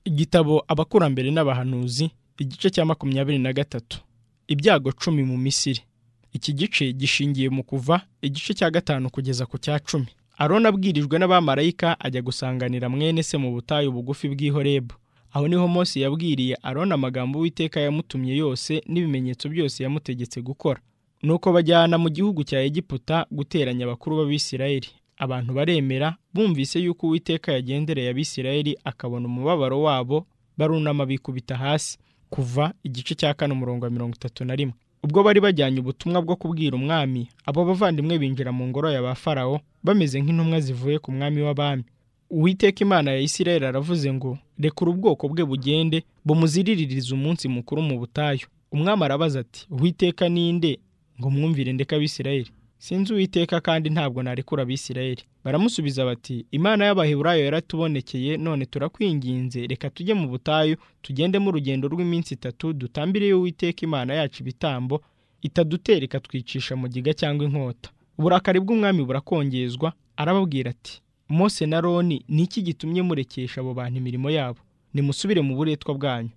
igitabo abakurambere n'abahanuzi igice cya makumyabiri na gatatu ibyago cumi mu misiri iki gice gishingiye mu kuva igice cya gatanu kugeza ku cya cumi aroni abwirijwe n'abamarayika ajya gusanganira mwene se mu butayu bugufi bw'ihorebu aho niho Mose yabwiriye aroni amagambo uwiteka yamutumye yose n'ibimenyetso byose yamutegetse gukora nuko bajyana mu gihugu cya egiputa guteranya abakuru b'abisirayeli abantu baremera bumvise yuko uwiteka yagendereye abisirayeli akabona umubabaro wabo barunama bikubita hasi kuva igice cya kane umurongo wa mirongo itatu na rimwe ubwo bari bajyanye ubutumwa bwo kubwira umwami abo bavandimwe binjira mu ngoro ya ba farawo bameze nk'intumwa zivuye ku mwami w'abami uwiteka imana ya isirayeli aravuze ngo rekura ubwoko bwe bugende bumuziriririze umunsi mukuru mu butayu umwami arabaza ati uwiteka ninde ngo mwumvire ndeka abisirayeli sinzi uwiteka kandi ntabwo narekura abisirayeli baramusubiza bati imana y'abaheburayo yaratubonekeye none turakwinginze reka tujye mu butayu tugendemo urugendo rw'iminsi itatu dutambireyo uwiteka imana yacu ibitambo itadutera ikatwicisha mu giga cyangwa inkota uburakari bw'umwami burakongezwa arababwira ati mose na roni ni iki gitumye murekesha abo bantu imirimo yabo nimusubire mu buretwa bwanyu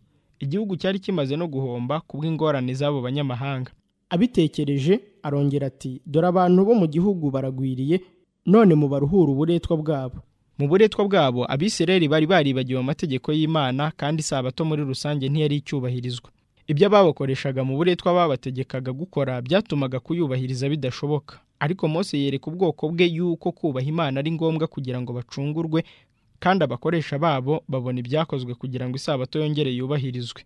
igihugu cyari kimaze no guhomba kubw'ingorane z'abo banyamahanga abitekereje arongera ati dore abantu bo mu gihugu baragwiriye none mubaruhura uburetwa bwabo mu buretwa bwabo abisirayeli bari baribagiwe amategeko y'imana kandi isabato muri rusange ntiyari icyubahirizwa ibyo ababakoreshaga mu buretwa babategekaga gukora byatumaga kuyubahiriza bidashoboka ariko Mose yereka ubwoko bwe yuko kubaha imana ari ngombwa kugira ngo bacungurwe kandi abakoresha babo babona ibyakozwe kugira ngo isabato yongere yubahirizwe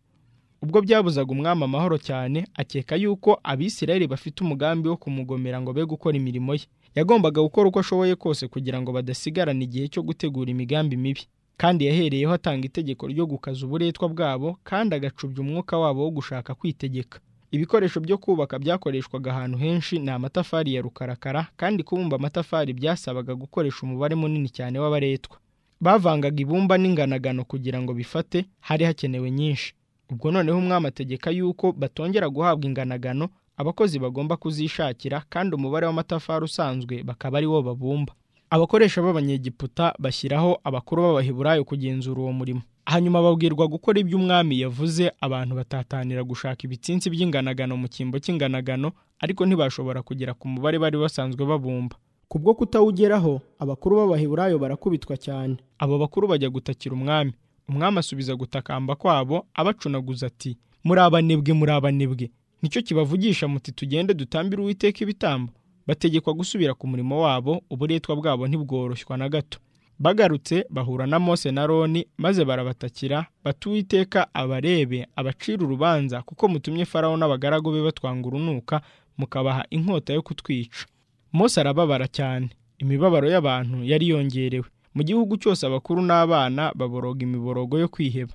ubwo byabuzaga umwami amahoro cyane akeka yuko abisirayeli bafite umugambi wo kumugomera ngo be gukora imirimo ye yagombaga gukora uko ashoboye kose kugira ngo badasigarana igihe cyo gutegura imigambi mibi kandi yahereyeho atanga itegeko ryo gukaza uburetwa bwabo kandi agacubya umwuka wabo wo gushaka kwitegeka ibikoresho byo kubaka byakoreshwaga ahantu henshi ni amatafari ya rukarakara kandi kubumba amatafari byasabaga gukoresha umubare munini cyane w'abaretwa bavangaga ibumba n'inganagano kugira ngo bifate hari hakenewe nyinshi ubwo noneho umwami ategeka yuko batongera guhabwa inganagano abakozi bagomba kuzishakira kandi umubare w'amatafari usanzwe bakaba ari wo babumba abakoresha b'abanyegiputa bashyiraho abakuru b'abaheburayo kugenzura uwo murimo hanyuma babwirwa gukora ibyo umwami yavuze abantu batatanira gushaka ibitsinsi by'inganagano mu cyimbo cy'inganagano ariko ntibashobora kugera ku mubare bari basanzwe babumba kubwo kutawugeraho abakuru b'abaheburayo barakubitwa cyane abo bakuru bajya gutakira umwami umwami asubiza gutakamba kwabo abacunaguza ati muri abanebwe muri abanebwe nicyo kibavugisha muti tugende dutambire uwiteka ibitambo bategekwa gusubira ku murimo wabo uburetwa bwabo ntibworoshywa na gato bagarutse bahura na mose na roni maze barabatakira bati uwiteka abarebe abacira urubanza kuko mutumye farawo n'abagaragu be batwanga urunuka mukabaha inkota yo kutwica mose arababara cyane imibabaro y'abantu yari yongerewe mu gihugu cyose abakuru n'abana baboroga imiborogo yo kwiheba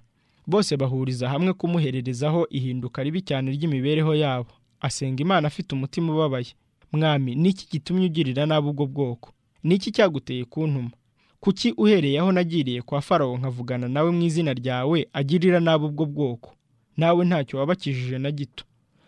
bose bahuriza hamwe kumuhererezaho ihinduka ribi cyane ry'imibereho yabo asenga imana afite umutima ubabaye mwami n'iki gitumye ugirira nabi ubwo bwoko n'iki cyaguteye kuntuma kuki uhereye aho nagiriye kwa farawo nkavugana nawe mu izina ryawe agirira nabi ubwo bwoko nawe ntacyo wabakijije na gito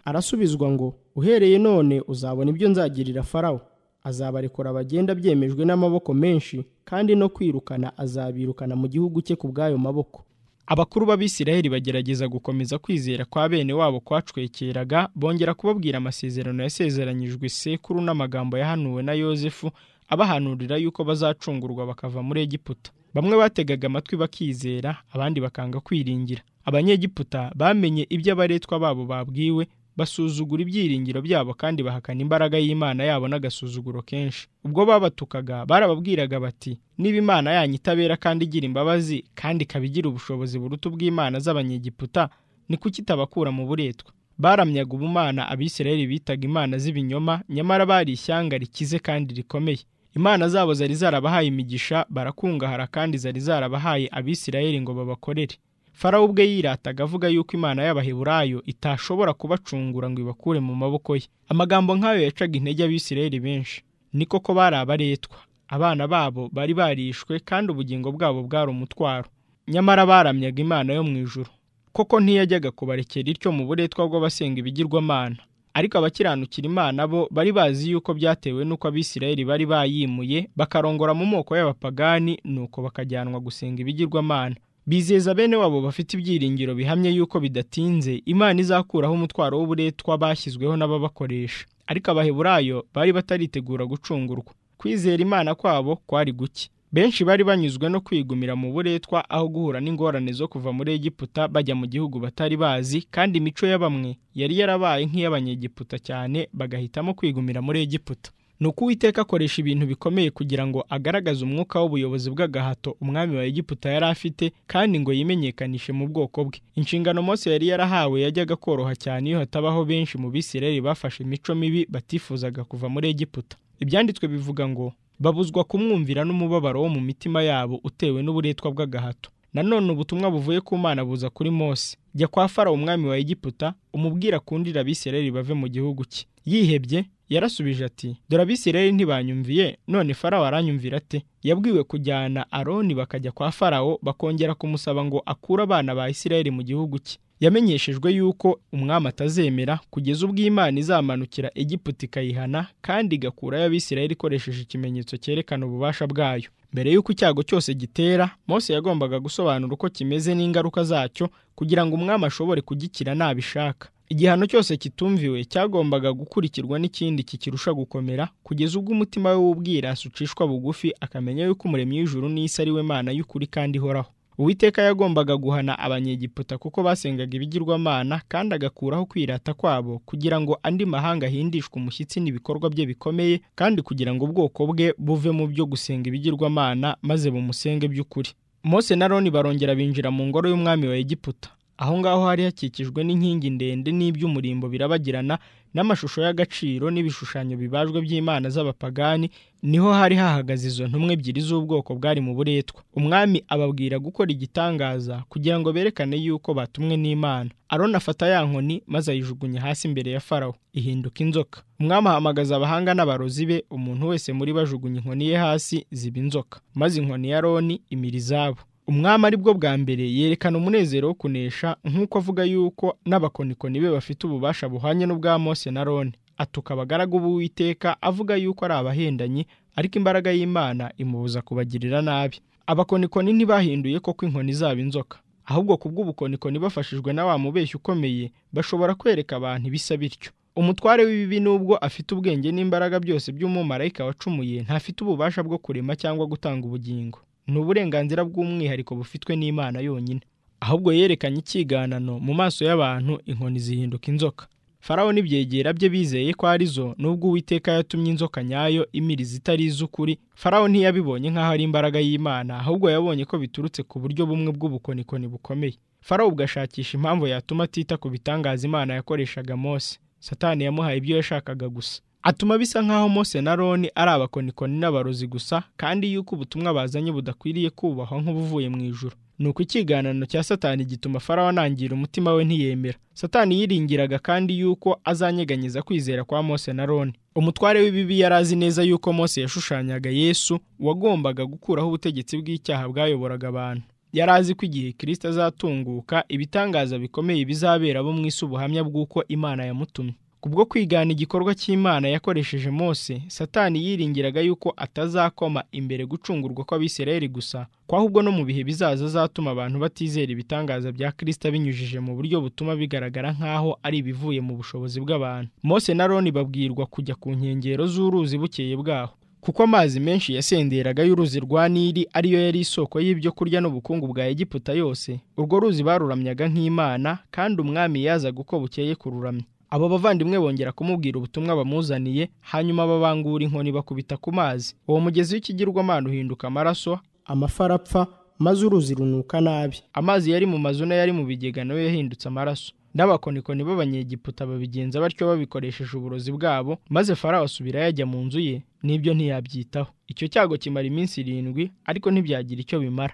arasubizwa ngo uhereye none uzabona ibyo nzagirira farawo azabarekura bagenda byemejwe n'amaboko menshi kandi no kwirukana azabirukana mu gihugu cye ku bw'ayo maboko abakuru b'abisirayeli bagerageza gukomeza kwizera kwa bene wabo kwacwekeraga bongera kubabwira amasezerano yasezeranyijwe sekuru n'amagambo yahanuwe na yosefu abahanurira yuko bazacungurwa bakava muri egiputa bamwe bategaga amatwi bakizera abandi bakanga kwiringira abanyegiputa bamenye ibyo abaretwa babo babwiwe basuzugura ibyiringiro byabo kandi bahakana imbaraga y'imana yabo n'agasuzuguro kenshi ubwo babatukaga barababwiraga bati niba imana yanyu itabera kandi igira imbabazi kandi ikaba igira ubushobozi buruta ubw'imana z'abanyegiputa ni kuki itabakura mu buretwa baramyaga ubumana abisirayeli bitaga imana z'ibinyoma nyamara bari ishyanga rikize kandi rikomeye imana zabo zari zarabahaye imigisha barakungahara kandi zari zarabahaye abisirayeli ngo babakorere farawo ubwe yirataga avuga yuko imana y'abaheburayo itashobora kubacungura ngo ibakure mu maboko ye amagambo nk'ayo yacaga intege abisirayeli benshi ni koko bari abaretwa abana babo bari barishwe kandi ubugingo bwabo bwari umutwaro nyamara baramyaga imana yo mu ijuru koko ntiyajyaga kubarekera ityo mu buretwa bw'abasenga ibigirwamana ariko abakiranukira imana bo bari bazi yuko byatewe n'uko abisirayeli bari bayimuye bakarongora mu moko y'abapagani nuko bakajyanwa gusenga ibigirwamana bizeza bene wabo bafite ibyiringiro bihamye yuko bidatinze imana izakuraho umutwaro w'uburetwa bashyizweho n'ababakoresha ariko abaheburayo bari bataritegura gucungurwa kwizera imana kwabo kwari guke benshi bari banyuzwe no kwigumira mu buretwa aho guhura n'ingorane zo kuva muri egiputa bajya mu gihugu batari bazi kandi imico ya bamwe yari yarabaye nk'iy'abanyegiputa cyane bagahitamo kwigumira muri egiputa ni uko uwiteka akoresha ibintu bikomeye kugira ngo agaragaze umwuka w'ubuyobozi bw'agahato umwami wa egiputa yari afite kandi ngo yimenyekanishe mu bwoko bwe inshingano mose yari yarahawe yajyaga koroha cyane iyo hatabaho benshi mu bisireri bafashe imico mibi batifuzaga kuva muri egiputa ibyanditswe bivuga ngo babuzwa kumwumvira n'umubabaro wo mu mitima yabo utewe n'uburetwa bw'agahato nanone ubutumwa buvuye ku mana buza kuri mose jya kwa fara umwami wa egiputa umubwira akundira abisireri bave mu gihugu cye yihebye yarasubije ati dore abisirayeli ntibanyumviye none farawo aranyumvira ate yabwiwe kujyana aroni bakajya kwa farawo bakongera kumusaba ngo akure abana ba isirayeli mu gihugu cye yamenyeshejwe yuko umwami atazemera kugeza ubwo imana izamanukira egiputa ikayihana kandi igakurayo abisirayeli ikoresheje ikimenyetso cyerekana ububasha bwayo mbere y'uko icyago cyose gitera mose yagombaga gusobanura uko kimeze n'ingaruka zacyo kugira ngo umwami ashobore kugikira nabishaka igihano cyose kitumviwe cyagombaga gukurikirwa n'ikindi kikirusha gukomera kugeza ubwo umutima we w'ubwirasi ucishwa bugufi akamenya yuko umuremyi w'ijuru n'isi ari we mana y'ukuri kandi ihoraho uwiteka yagombaga guhana abanyegiputa kuko basengaga ibigirwamana kandi agakuraho kwirata kwabo kugira ngo andi mahanga ahindishwe umushyitsi n'ibikorwa bye bikomeye kandi kugira ngo ubwoko bwe buve mu byo gusenga ibigirwamana maze bumusenge by'ukuri mose na roni barongera binjira mu ngoro y'umwami wa egiputa aho ngaho hari hakikijwe n'inkingi ndende n'iby'umurimbo birabagirana n'amashusho y'agaciro n'ibishushanyo bibajwe by'imana z'abapagani niho hari hahagaze izo ntumwe ebyiri z'ubwoko bwari mu buretwa umwami ababwira gukora igitangaza kugira ngo berekane yuko batumwe n'imana aroni afata ya nkoni maze ayijugunya hasi imbere ya farawo ihinduka inzoka umwami ahamagaza abahanga n'abarozi be umuntu wese muri bajugunya inkoni ye hasi ziba inzoka maze inkoni ya roni imira izabo umwami ari bwo bwa mbere yerekana umunezero wo kunesha nk'uko avuga yuko n'abakonikoni be bafite ububasha buhwanye n'ubwa mose na roni atuka abagaragu b'uwiteka avuga yuko ari abahendanyi ariko imbaraga y'imana imubuza kubagirira nabi abakonikoni ntibahinduye koko inkoni zabo inzoka ahubwo ku bw'ubukonikoni bafashijwe na wa mubeshyi ukomeye bashobora kwereka abantu ibisa bityo umutware w'ibibi nubwo afite ubwenge n'imbaraga byose by'umumarayika wacumuye ntafite ububasha bwo kurema cyangwa gutanga ubugingo ni uburenganzira bw'umwihariko bufitwe n'imana yonyine ahubwo yerekanye icyiganano mu maso y'abantu inkoni zihinduka inzoka farawo n'ibyegera bye bizeye ko ari zo n'ubwo uwiteka yatumye inzoka nyayo imiriza itari iz'ukuri farawo ntiyabibonye nk'aho ari imbaraga y'imana ahubwo yabonye ko biturutse ku buryo bumwe bw'ubukonikoni bukomeye farawo bugashakisha impamvu yatuma atita ku bitangaza imana yakoreshaga mose satani yamuhaye ibyo yashakaga gusa atuma bisa nk'aho mose na roni ari abakonikoni n'abarozi gusa kandi yuko ubutumwa bazanye budakwiriye kubahwa nk'ubuvuye mu ijoro ni uko ikiganano cya satani gituma farawo anangira umutima we ntiyemera satani yiringiraga kandi yuko azanyeganyeza kwizera kwa mose na roni umutware w'ibibi yari azi neza yuko mose yashushanyaga yesu wagombaga gukuraho ubutegetsi bw'icyaha bwayoboraga abantu yari azi ko igihe kirisita azatunguka ibitangaza bikomeye bizabera abo mu isi ubuhamya bw'uko imana yamutumye kubwo kwigana igikorwa cy'imana yakoresheje mose satani yiringiraga yuko atazakoma imbere gucungurwa kw'abisirayeli gusa ko ahubwo no mu bihe bizaza azatuma abantu batizera ibitangaza bya kirisita binyujije mu buryo butuma bigaragara nk'aho ari ibivuye mu bushobozi bw'abantu mose na roni babwirwa kujya ku nkengero z'uruzi bukeye bwaho kuko amazi menshi yasenderaga y'uruzi rwa nili ariyo yari isoko y'ibyo kurya n'ubukungu bwa egiputa yose urwo ruzi baruramyaga nk'imana kandi umwami yazaga uko bukeye kururamya abo bavandimwe bongera kumubwira ubutumwa bamuzaniye hanyuma babangura inkoni bakubita ku mazi uwo mugezi w'ikigirwamana uhinduka amaraso amafi arapfa maze uruzi runuka nabi amazi yari mu mazu n'ayari mu bigega nayo yahindutse amaraso n'abakonikoni b'abanyegiputa babigenza batyo babikoresheje uburozi bwabo maze farawo asubira yajya mu nzu ye n'ibyo ntiyabyitaho icyo cyago kimara iminsi irindwi ariko ntibyagira icyo bimara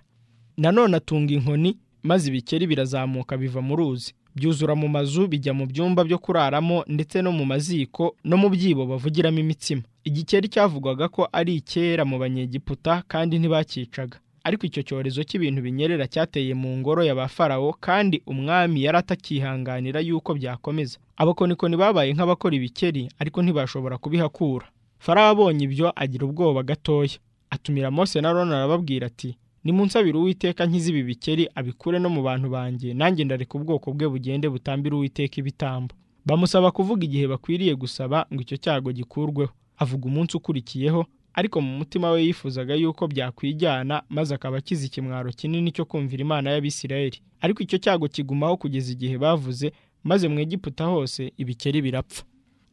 nanone atunga inkoni maze ibikeri birazamuka biva mu ruzi byuzura mu mazu bijya mu byumba byo kuraramo ndetse no mu maziko no mu byibo bavugiramo imitsima igikeri cyavugwaga ko ari icyera mu banyegiputa kandi ntibakicaga ariko icyo cyorezo cy'ibintu binyerera cyateye mu ngoro ya ba farawo kandi umwami yari atakihanganira yuko byakomeza abakonikoni babaye nk'abakora ibikeri ariko ntibashobora kubihakura farawo abonye ibyo agira ubwoba gatoya atumira mose na rona arababwira ati nimunsabire uwiteka nkize ibi bikeri abikure no mu bantu banjye nanjye ndareka ubwoko bwe bugende butambire uwiteka ibitambo bamusaba kuvuga igihe bakwiriye gusaba ngo icyo cyago gikurweho avuga umunsi ukurikiyeho ariko mu mutima we yifuzaga yuko byakwijyana maze akaba akize ikimwaro kinini cyo kumvira imana y'abisirayeli ariko icyo cyago kigumaho kugeza igihe bavuze maze mu egiputa hose ibikeri birapfa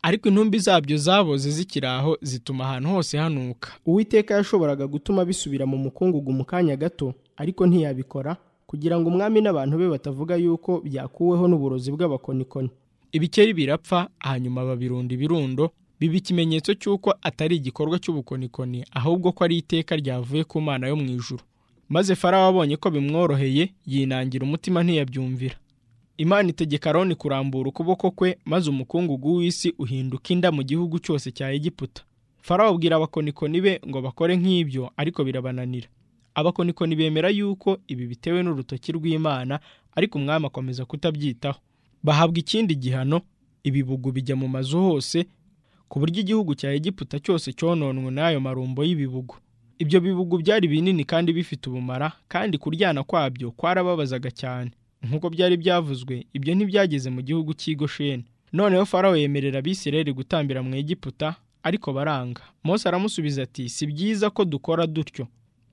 ariko intumbi zabyo zaboze zikiri aho zituma ahantu hose hanuka uwiteka yashoboraga gutuma bisubira mu mukungugu mu kanya gato ariko ntiyabikora kugira ngo umwami n'abantu be batavuga yuko byakuweho n'uburozi bw'abakonikoni ibikeri birapfa hanyuma babirunda ibirundo biba ikimenyetso cy'uko atari igikorwa cy'ubukonikoni ahubwo ko ari iteka ryavuye ku mana yo mu ijuru maze farawo abonye ko bimworoheye yinangira umutima ntiyabyumvira imana itegeka aroni kurambura ukuboko kwe maze umukungugu w'isi uhinduka inda mu gihugu cyose cya egiputa farawo abwira abakonikoni be ngo bakore nk'ibyo ariko birabananira abakonikoni bemera yuko ibi bitewe n'urutoki rw'imana ariko umwami akomeza kutabyitaho bahabwa ikindi gihano ibibugu bijya mu mazu hose ku buryo igihugu cya egiputa cyose cyononwe n'ayo marumbo y'ibibugu ibyo bibugu byari binini kandi bifite ubumara kandi kuryana kwabyo kwarababazaga cyane nk'uko byari byavuzwe ibyo ntibyageze mu gihugu cy'i Gosheni noneho farawo yemerera abisirayeli gutambira mu egiputa ariko baranga Mose aramusubiza ati si byiza ko dukora dutyo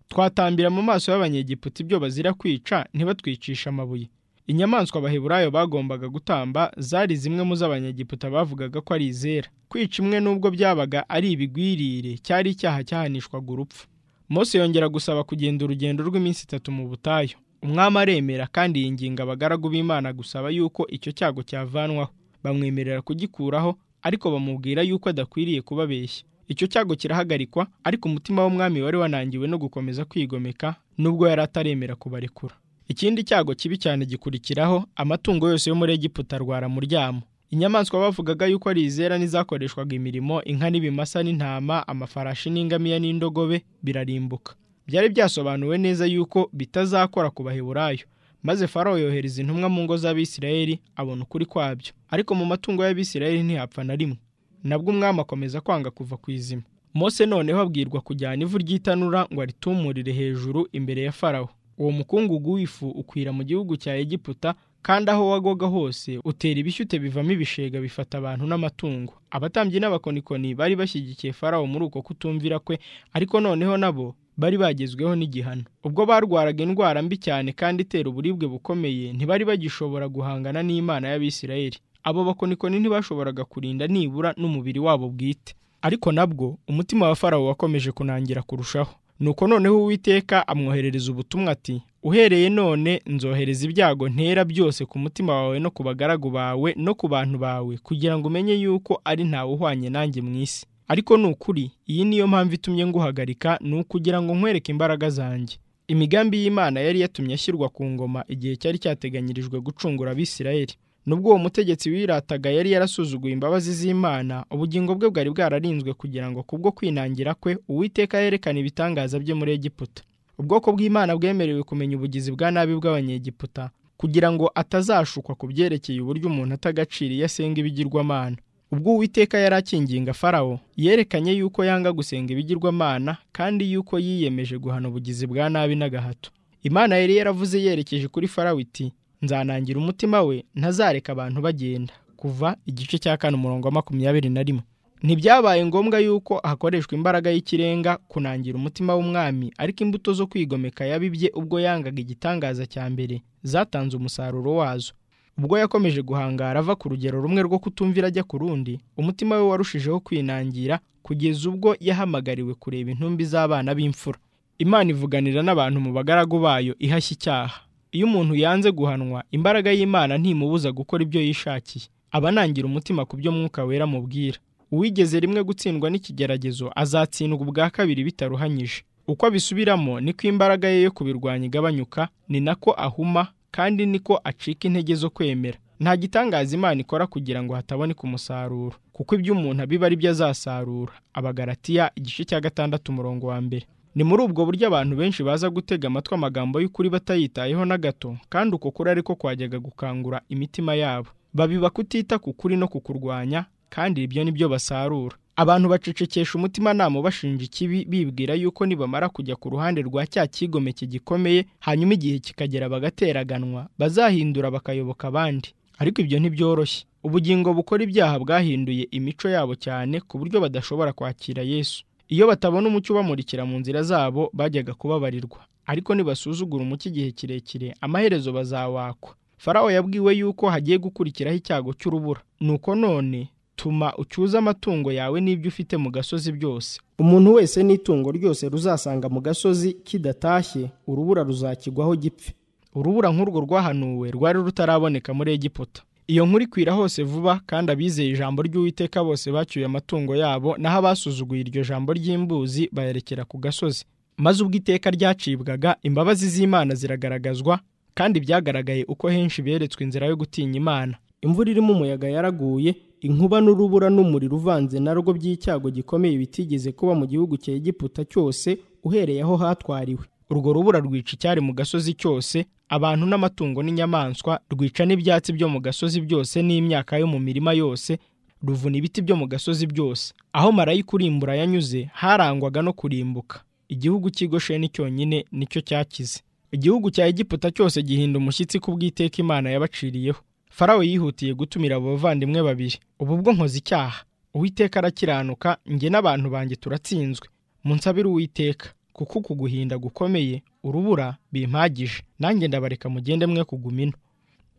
twatambira mu maso y'abanyegiputa ibyo bazira kwica ntibatwicishe amabuye inyamaswa abaheburayo bagombaga gutamba zari zimwe mu z'abanyegiputa bavugaga ko ari izera kwica imwe n'ubwo byabaga ari ibigwirire cyari icyaha cyahanishwaga urupfu Mose yongera gusaba kugenda urugendo rw'iminsi itatu mu butayu umwami aremera kandi yinginga abagaragu b'imana gusaba yuko icyo cyago cyavanwaho bamwemerera kugikuraho ariko bamubwira yuko adakwiriye kubabeshya icyo cyago kirahagarikwa ariko umutima w'umwami wari wanangiwe no gukomeza kwigomeka nubwo yari ataremera kubarekura ikindi cyago kibi cyane gikurikiraho amatungo yose yo muri egiputa arwara muryamo inyamaswa bavugaga yuko ari izera n'izakoreshwaga imirimo inka n'ibimasa n'intama amafarashi n'ingamiya n'indogobe birarimbuka byari byasobanuwe neza yuko bitazakora ku baheburayo maze farawo yohereza intumwa mu ngo z'abisirayeli abona ukuri kwabyo ariko mu matungo y'abisirayeli ntihapfa na rimwe nabwo umwami akomeza kwanga kuva ku izima mose noneho abwirwa kujyana ivu ry'itanura ngo aritumurire hejuru imbere ya farawo uwo mukungugu w'ifu ukwira mu gihugu cya egiputa kandi aho wagoga hose utera ibishyute bivamo ibishega bifata abantu n'amatungo abatambyi n'abakonikoni bari bashyigikiye farawo muri uko kutumvira kwe ariko noneho nabo bari bagezweho n'igihano ubwo barwaraga indwara mbi cyane kandi itera uburibwe bukomeye ntibari bagishobora guhangana n'imana y'abisirayeli abo bakonikoni ntibashoboraga kurinda nibura n'umubiri wabo bwite ariko nabwo umutima wa farawo wakomeje kunangira kurushaho nuko noneho uwiteka amwoherereza ubutumwa ati uhereye none nzohereza ibyago ntera byose ku mutima wawe no ku bagaragu bawe no ku bantu bawe kugira ngo umenye yuko ari ntawe uhwanye nanjye mu isi ariko ni ukuri iyi niyo mpamvu itumye nguhagarika ni ukugira ngo nkwereke imbaraga zanjye imigambi y'imana yari yatumye ashyirwa ku ngoma igihe cyari cyateganyirijwe gucungura abisirayeli nubwo uwo mutegetsi wirataga yari yarasuzuguye imbabazi z'imana ubugingo bwe bwari bwararinzwe kugira ngo kubwo kwinangira kwe uwiteka yerekana ibitangaza bye muri egiputa ubwoko bw'imana bwemerewe kumenya ubugizi bwa nabi bw'abanyegiputa kugira ngo atazashukwa ku byerekeye uburyo umuntu atagacira iyo asenga ibigirwamana ubwo uwiteka yari akinginga farawo yerekanye yuko yanga gusenga ibigirwamana kandi yuko yiyemeje guhana ubugizi bwa nabi n'agahato imana yari yaravuze yerekeje kuri farawo iti nzanangira umutima we ntazareka abantu bagenda kuva igice cya kane umurongo wa makumyabiri na rimwe ntibyabaye ngombwa yuko hakoreshwa imbaraga y'ikirenga kunangira umutima w'umwami ariko imbuto zo kwigomeka yabibye ubwo yangaga igitangaza cya mbere zatanze umusaruro wazo ubwo yakomeje guhangara ava ku rugero rumwe rwo kutumvira ajya ku rundi umutima we warushijeho kwinangira kugeza ubwo yahamagariwe kureba intumbi z'abana b'imfura imana ivuganira n'abantu mu bagaragu bayo ihashya icyaha iyo umuntu yanze guhanwa imbaraga y'imana ntimubuza gukora ibyo yishakiye aba anangira umutima ku byo mwuka wera amubwira uwigeze rimwe gutsindwa n'ikigeragezo azatsindwa ubwa kabiri bitaruhanyije uko abisubiramo niko imbaraga ye yo kubirwanya igabanyuka ni nako ahuma kandi niko acika intege zo kwemera nta gitangaza imana ikora kugira ngo hataboneka umusaruro kuko ibyo umuntu abiba ari byo azasarura abagaratiya igice cya gatandatu umurongo wa mbere ni muri ubwo buryo abantu benshi baza gutega amatwi amagambo y'ukuri batayitayeho na gato kandi uko kuri ariko kwajyaga gukangura imitima yabo babiba kutita ku kuri no kukurwanya kandi ibyo ni byo basarura abantu bacecekesha umutimanama bashinja ikibi bibwira yuko nibamara kujya ku ruhande rwa cya kigomeke gikomeye hanyuma igihe kikagera bagateraganwa bazahindura bakayoboka abandi ariko ibyo ntibyoroshye ubugingo bukora ibyaha bwahinduye imico yabo cyane ku buryo badashobora kwakira yesu iyo batabona umucyo ubamurikira mu nzira zabo bajyaga kubabarirwa ariko nibasuzugura umucyo igihe kirekire amaherezo bazawakwa farawo yabwiwe yuko hagiye gukurikiraho icyago cy'urubura nuko none tuma ucyuze amatungo yawe n'ibyo ufite mu gasozi byose umuntu wese n'itungo ryose ruzasanga mu gasozi kidatashye urubura ruzakigwaho gipfe urubura nk'urwo rwahanuwe rwari rutaraboneka muri egiputa iyo nkuru ikwira hose vuba kandi abizeye ijambo ry'uwiteka bose bacyuye amatungo yabo naho abasuzuguye iryo jambo ry'imbuzi bayerekera ku gasozi maze ubwo iteka ryacibwaga imbabazi z'imana ziragaragazwa kandi byagaragaye uko henshi beretswe inzira yo gutinya imana imvura irimo umuyaga yaraguye inkuba n'urubura n'umuriro uvanze narwo by'icyago gikomeye bitigeze kuba mu gihugu cya egiputa cyose uhereye aho hatwariwe urwo rubura rwica icyari mu gasozi cyose abantu n'amatungo n'inyamaswa rwica n'ibyatsi byo mu gasozi byose n'imyaka yo mu mirima yose ruvuna ibiti byo mu gasozi byose aho marayika urimbura yanyuze harangwaga no kurimbuka igihugu cy'igosheni cyonyine nicyo cyakize igihugu cya egiputa cyose gihinda umushyitsi ku bw'iteka imana yabaciriyeho farawo yihutiye gutumira abavandimwe babiri ubu bwo nkoze icyaha uwiteka arakiranuka njye n'abantu banjye turatsinzwe munsabire uwiteka kuko uku guhinda gukomeye urubura bimpagije nanjye ndabareka mugende mwe kuguma ino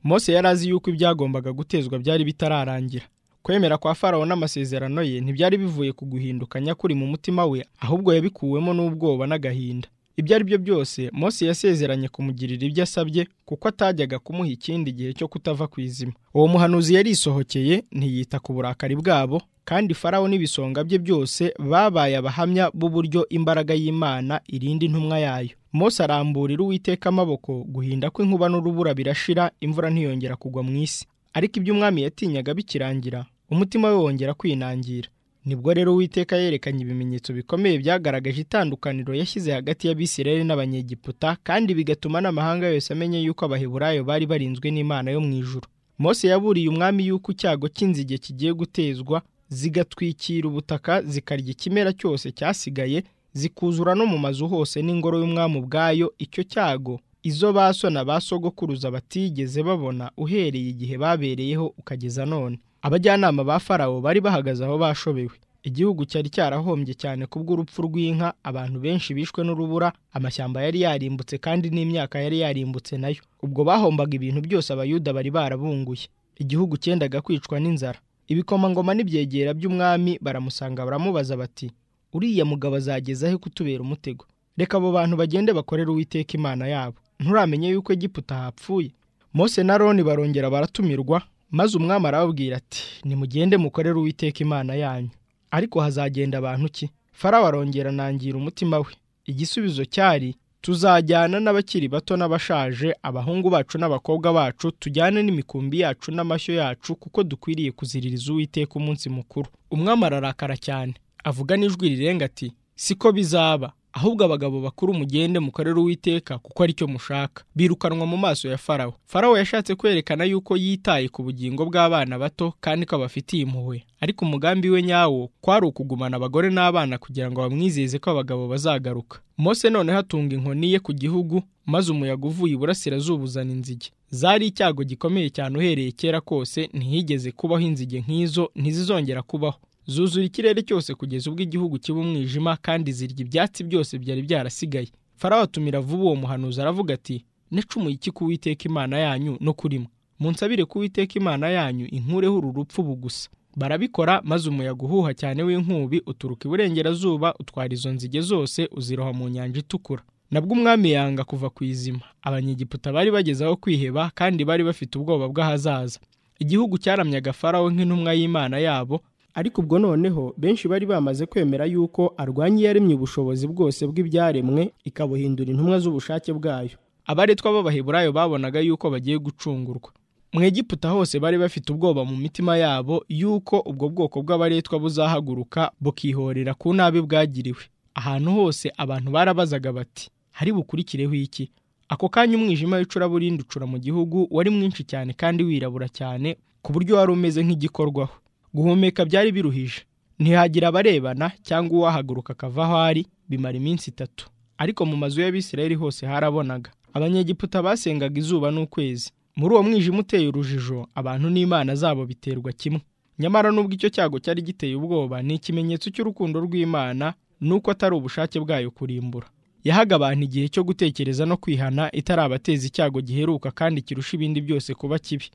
mose yari azi yuko ibyagombaga gutezwa byari bitararangira kwemera kwa farawo n'amasezerano ye ntibyari bivuye ku guhinduka nyakuri mu mutima we ahubwo yabikuwemo n'ubwoba n'agahinda ibyo ari byo byose Mose yasezeranye kumugirira ibyo asabye kuko atajyaga kumuha ikindi gihe cyo kutava ku izima uwo muhanuzi yarisohokeye ntiyita ku burakari bwabo kandi farawo n'ibisonga bye byose babaye abahamya b'uburyo imbaraga y'imana irinda intumwa yayo Mose aramburira uwiteka amaboko guhinda kw'inkuba n'urubura birashira imvura ntiyongera kugwa mu isi ariko ibyo umwami yatinyaga bikirangira umutima we wongera kwinangira nibwo rero uwiteka yerekanye ibimenyetso bikomeye byagaragaje itandukaniro yashyize hagati y'abisirayeli n'abanyegiputa kandi bigatuma n'amahanga yose amenya yuko abaheburayo bari barinzwe n'imana yo mu ijuru mose yaburiye umwami yuko icyago cy'inzige kigiye gutezwa zigatwikira ubutaka zikarya ikimera cyose cyasigaye zikuzura no mu mazu hose n'ingoro y'umwami ubwayo icyo cyago izo ba so na ba sogokuruza batigeze babona uhereye igihe babereyeho ukageza none abajyanama ba farawo bari bahagaze aho bashobewe igihugu cyari cyarahombye cyane kubw'urupfu rw'inka abantu benshi bishwe n'urubura amashyamba yari yarimbutse kandi n'imyaka yari yarimbutse nayo ubwo bahombaga ibintu byose abayuda bari barabunguye igihugu cyendaga kwicwa n'inzara ibikomangoma n'ibyegera by'umwami baramusanga baramubaza bati uriya mugabo azageza he kutubera umutego reka abo bantu bagende bakorere uwiteka imana yabo nturamenye yuko egiputa hapfuye mose na roni barongera baratumirwa maze umwami arababwira ati nimugende mukorere uwiteka imana yanyu ariko hazagenda abantu ki farawo arongera anangira umutima we igisubizo cyari tuzajyana n'abakiri bato n'abashaje abahungu bacu n'abakobwa bacu tujyane n'imikumbi yacu n'amashyo yacu kuko dukwiriye kuziririza uwiteka umunsi mukuru umwami ararakara cyane avuga n'ijwi rirenga ati siko bizaba ahubwo abagabo bakuru mugende mukorere uwiteka kuko aricyo mushaka birukanwa mu maso ya farawo farawo yashatse kwerekana yuko yitaye ku bugingo bw'abana bato kandi ko abafitiye impuhwe ariko umugambi we nyawo kwari ukugumana abagore n'abana kugira ngo bamwizeze ko abagabo bazagaruka mose noneho atunga inkoni ye ku gihugu maze umuyaga uvuye iburasirazuba uzana inzige zari icyago gikomeye cyane uhereye kera kose ntihigeze kubaho inzige nk'izo ntizizongera kubaho zuzura ikirere cyose kugeza ubwo igihugu kiba umwijima kandi zirya ibyatsi byose byari byarasigaye farawo atumira vuba uwo muhanuzi aravuga ati necumuye iki kuwiteka imana yanyu no kurimo munsabire kuwiteka imana yanyu inkureho uru rupfu bugusa barabikora maze umuyaga uhuha cyane w'inkubi uturuka iburengerazuba utwara izo nzige zose uziroha mu nyanja itukura nabwo umwami yanga kuva ku izima abanyegiputa bari bageze aho kwiheba kandi bari bafite ubwoba bw'ahazaza igihugu cyaramyaga farawo nk'intumwa y'imana yabo ariko ubwo noneho benshi bari bamaze kwemera yuko arwanya iyaremye ubushobozi bwose bw'ibyaremwe ikabuhindura intumwa z'ubushake bwayo abaretwa b'abaheburayo babonaga yuko bagiye gucungurwa mu egiputa hose bari bafite ubwoba mu mitima yabo yuko ubwo bwoko bw'abaretwa buzahaguruka bukihorera ku nabi bwagiriwe ahantu hose abantu barabazaga bati hari bukurikireho iki ako kanya umwijima w'icuraburindi ucura mu gihugu wari mwinshi cyane kandi wirabura cyane ku buryo wari umeze nk'igikorwaho guhumeka byari biruhije ntihagira abarebana cyangwa uwahaguruka akava aho ari bimara iminsi itatu ariko mu mazu y'abisirayeli hose harabonaga abanyegiputa basengaga izuba n'ukwezi muri uwo mwijima uteye urujijo abantu n'imana zabo biterwa kimwe nyamara nubwo icyo cyago cyari giteye ubwoba ni ikimenyetso cy'urukundo rw'imana nuko atari ubushake bwayo kurimbura yahaga abantu igihe cyo gutekereza no kwihana itarabateza icyago giheruka kandi kirusha ibindi byose kuba kibi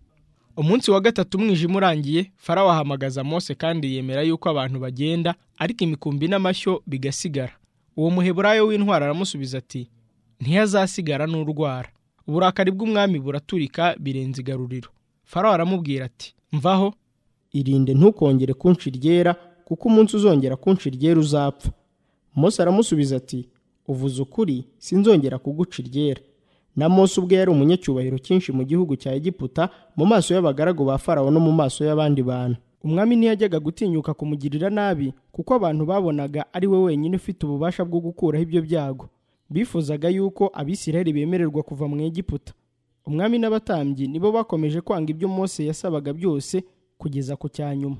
umunsi wa gatatu umwijima urangiye farawo ahamagaza mose kandi yemera yuko abantu bagenda ariko imikumbi n'amashyo bigasigara uwo muheburayo w'intwara aramusubiza ati ntiyazasigara n'urwara uburakari bw'umwami buraturika birenze igaruriro farawo aramubwira ati mvaho irinde ntukongere kunshi ryera kuko umunsi uzongera kunshi ryera uzapfa mose aramusubiza ati uvuze ukuri sinzongera kuguca iryera na mose ubwe yari umunyacyubahiro cyinshi mu gihugu cya egiputa mu maso y'abagaragu ba farawo no mu maso y'abandi bantu umwami ntiyajyaga gutinyuka kumugirira nabi kuko abantu babonaga ari we wenyine ufite ububasha bwo gukuraho ibyo byago bifuzaga yuko abisirayeli bemererwa kuva mu egiputa umwami n'abatambyi nibo bakomeje kwanga ibyo mose yasabaga byose kugeza ku cya nyuma